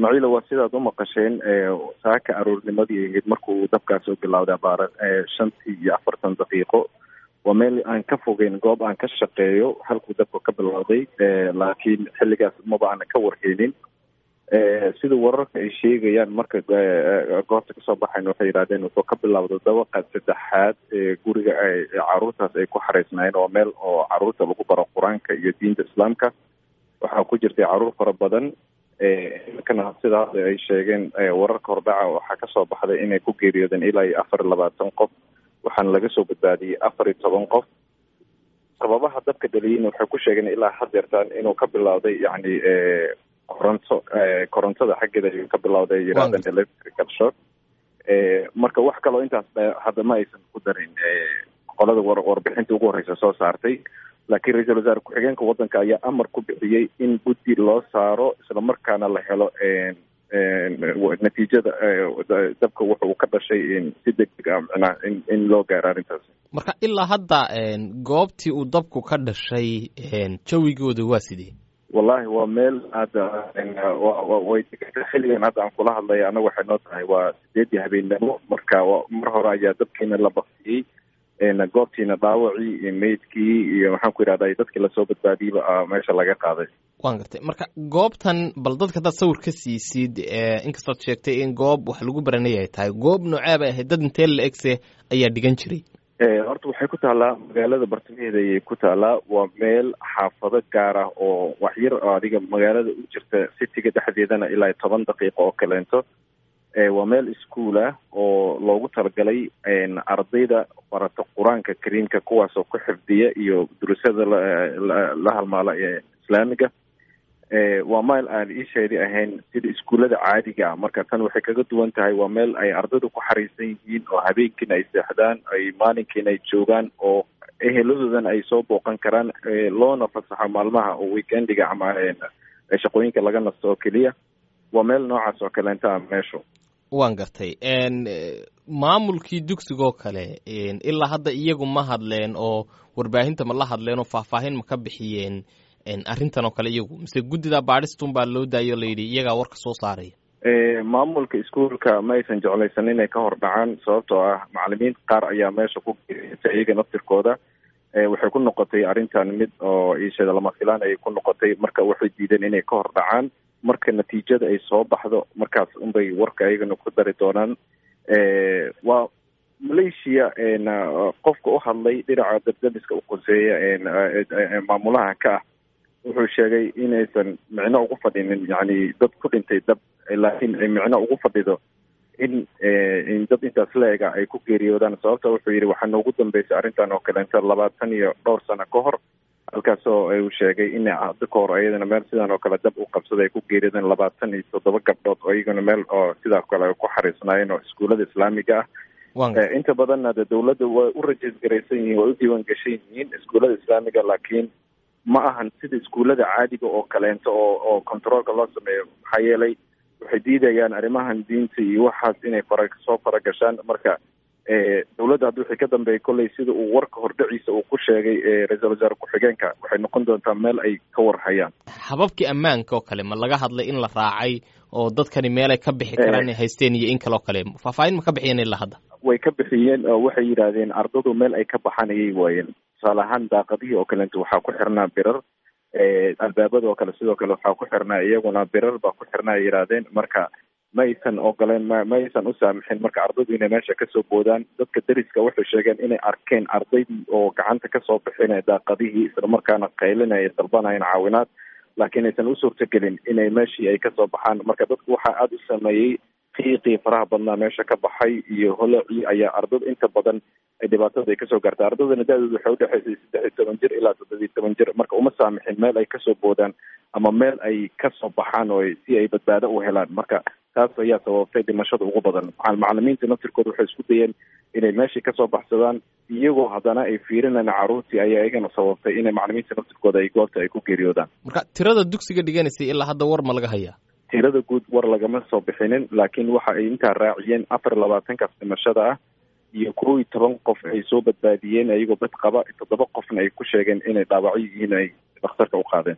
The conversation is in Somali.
ismaaciila waa sidaad u maqasheen saaka aroornimadii ahayd markuu dabkaas u bilowday abaara shantii iyo afartan daqiiqo waa meel aan ka fogeyn goob aan ka shaqeeyo halkuu dabka ka bilowday laakiin xilligaas maba aanan ka warheynin sida wararka ay sheegayaan marka goobta kasoo baxayn waxay yidhahdeen wuxuu ka bilowda dabaqa saddexaad ee guriga caruurtaas ay ku xareysnaayeen waa meel oo caruurta lagu baro qur-aanka iyo diinta islaamka waxaa ku jirtay caruur fara badan imikana sidaas ay sheegeen wararka hordhaca waxaa kasoo baxday inay ku geeriyoodeen ilaa iyo afar iyo labaatan qof waxaana laga soo badbaadiyey afar iyo toban qof sababaha dabka dhaliyeyna waxay ku sheegeen ilaa hadeertaan inuu ka bilowday yacni koronto korontada xaggeeda ayuu ka bilowday ay yidhahdeen electrical shock marka wax kaloo intaas hadda ma aysan ku darin qolada warbixinta ugu horreysa soo saartay laakiin ra-iisul wasaare ku-xigeenka waddanka ayaa amar ku bixiyey in guddi loo saaro islamarkaana la helo natiijada dabka wuxa uu ka dhashay si degdeg ah micnaha in in loo gaaro arrintaas marka ilaa hadda goobtii uu dabku ka dhashay jawigooda waa sidee wallahi waa meel hadda way xilligan hadda aan kula hadlaya annaga waxay noo tahay waa sideedii habeennimo marka mar hore ayaa dabkiina la baktiyey goobtiina dhaawacii iyo meydkii iyo maxaan ku yidhahda dadkii lasoo badbaadiyeyba meesha laga qaaday waan gartay marka goobtan bal dadka hadaad sawir ka siisid inkastood sheegtay in goob wax lagu baranay ay tahay goob noocee bay ahayd dad intee la egse ayaa dhigan jiray horta waxay ku taallaa magaalada bartamaheeda ayay ku taallaa waa meel xaafado gaar ah oo waxyar oo adiga magaalada u jirta citiga dhexdeedana ilaa iyo toban daqiiqo oo kaleento waa meel ischool ah oo loogu talagalay ardayda barata qur-aanka kariimka kuwaasoo ku xifdiya iyo durusada la halmaala ee islaamiga waa meel aan iisheedi ahayn sida iskuullada caadiga ah marka tan waxay kaga duwan tahay waa meel ay ardaydu ku xariisan yihiin oo habeenkiina ay seexdaan ay maalinkiina ay joogaan oo eheladoodana ay soo booqan karaan loona fasaxo maalmaha oo weekendiga ama shaqooyinka laga nasto oo keliya waa meel noocaas oo kaleenta ah meeshu waan gartay maamulkii dugsigoo kale ilaa hadda iyagu ma hadleen oo warbaahinta ma la hadleen oo faahfaahin ma ka bixiyeen arrintan oo kale iyagu mise guddida baadhistun baa loo daayo layidhi iyagaa warka soo saaraya maamulka iskuolka ma aysan jeclaysan inay ka hor dhacaan sababtoo ah macalimiin qaar ayaa meesha ku geeriyatay iyaga naftirkooda waxay ku noqotay arrintan mid oo iishada lama filaan ayay ku noqotay marka waxay diideen inay ka hor dhacaan marka natiijada ay soo baxdo markaas unbay warka ayagana ku dari doonaan waa malaysia qofka u hadlay dhinaca dabdamiska u qoseeya maamulaha ka ah wuxuu sheegay inaysan micno ugu fadhinin yani dad ku dhintay dab laakiin ay micno ugu fadhido in in dad intaas la-ega ay ku geeriyoodaan sababta wuxuu yidhi waxaa noogu dambeysay arrintan oo kaleenta labaatan iyo dhowr sano ka hor halkaasoo uu sheegay in hadda ka hor ayadana meel sidan oo kale dab u qabsaday ay ku geeriyoodeen labaatan iyo toddoba gabdhood oo iyagana meel oo sidaa kale ay ku xariisnaayeen oo iskuullada islaamiga ah inta badanna de dawladda way u rajiis garaysan yihiin way u diiwaan gashan yihiin iskuullada islaamiga laakiin ma ahan sida iskuullada caadiga oo kaleento oo oo controolka loo sameeyo maxaa yeelay waxay diidayaan arrimahan diinta iyo waxaas inay fara soo faragashaan marka dawladda hadda wixii ka dambeeyay kolley sida uu warka hordhaciisa uu ku sheegay ra-iisul wasaare ku-xigeenka waxay noqon doontaa meel ay ka warhayaan hababkii ammaanka oo kale ma laga hadlay in la raacay oo dadkani meelay ka bixi karaan inay haysteen iyo in kale oo kale faahfaahin ma ka bixiyeen ilaa hadda way ka bixiyeen oo waxay yidhaahdeen ardadu meel ay ka baxaan ayay waayeen tusaale ahaan daaqadihii oo kaleento waxaa ku xirnaa birar albaabada oo kale sidoo kale waxaa ku xirnaa iyaguna birar baa ku xirnaa ay yidhaahdeen marka ma aysan ogoleen ma ma aysan u saamixin marka ardaydu inay meesha kasoo boodaan dadka deriska waxay sheegeen inay arkeen ardaydii oo gacanta kasoo bixinaya daaqadihii islamarkaana qaylinaya dalbanayeen caawinaad laakiin aysan u suurtagelin inay meeshii ay kasoo baxaan marka dadku waxaa aada u sameeyey qiiqii faraha badnaa meesha ka baxay iyo holacii ayaa ardada inta badan dhibaatada ay kasoo gaartay ardadana da-dooda waxay udhexaysay saddex iyo toban jir ilaa toddobiyo toban jir marka uma saamixin meel ay kasoo boodaan ama meel ay kasoo baxaan oo si ay badbaado u helaan marka taas ayaa sababtay dhimashada ugu badan macalimiinta naftirkooda waxay isku dayeen inay meeshii kasoo baxsadaan iyagoo haddana ay fiirinayaan caruurtii ayaa iyagana sababtay inay macalimiinta naftirkooda ay goobta ay ku geeriyoodaan marka tirada dugsiga dhiganaysay ilaa hadda war ma laga hayaa tirada guud war lagama soo bixinin laakiin waxa ay intaa raaciyeen afar labaatankaas dhimashada ah iyo kow iyo toban qof ay soo badbaadiyeen ayagoo bad qaba toddoba qofna ay ku sheegeen inay dhaawacyo yihiin ay dhakhtarka u qaadeen